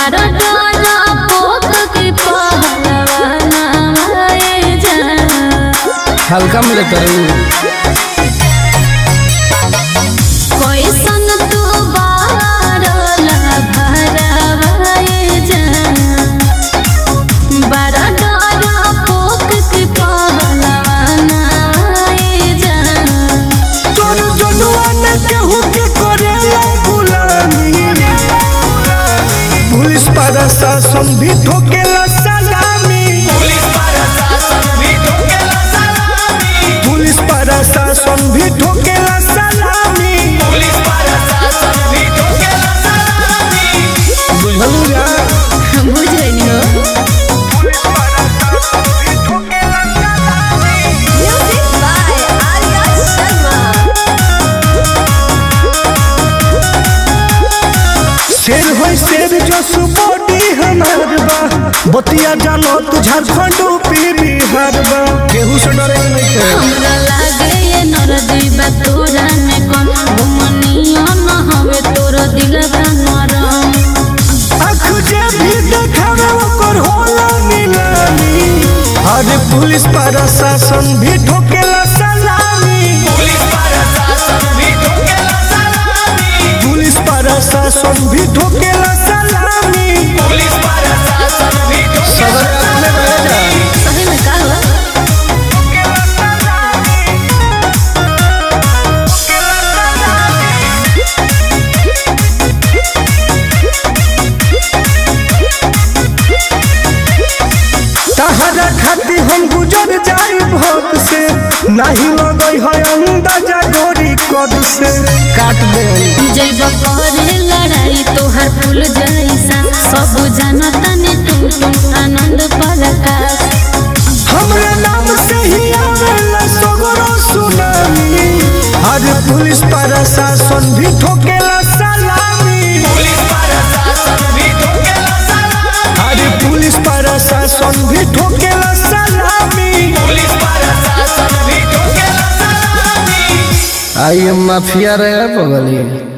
बारह डाला पोक के पहलवाना आए जान हल्का मिले करू कैसन तू बारला भरवाए जान बारह डाला पोक के पहलवाना आए जान तोर जनुआ न केहू के करेला गुलामी पुलिस प्रशासन भी ठोकेला सलामी पुलिस प्रशासन भी ठोकेला सलामी बुझलू या बुझ गई हो म्यूजिक बाय आर्या शर्मा शेर होई शेर जो सुबोडी हमार बा बतिया जानो तू झारखंड यूपी बिहार बा केहू से डरे नहीं के हमरा लागे ये नरदी बा तोरा में कौन घुमनिया न हवे तोर दिलवा नरम आँख जे भी देखावे ओकर होला नीलामी अरे पुलिस प्रशासन भी ठोकेला सलामी पुलिस प्रशासन भी ठोकेला सलामी सदर अपने रह जा सही में का हो तहरा खाती हम गुजर जाई भोग से नहीं लगई है अंदाजा गोरी कद से काट दे जैब करे लड़ाई तोहर फूल जैसा सब जानता ने तुम तुम आनंद प्रकाश हमरे नाम से ही आवेला सगरो सुनामी अरे पुलिस प्रशासन भी ठोकेला सलामी अरे पुलिस प्रशासन भी ठोकेला सलामी आई एम माफिया रहे बगली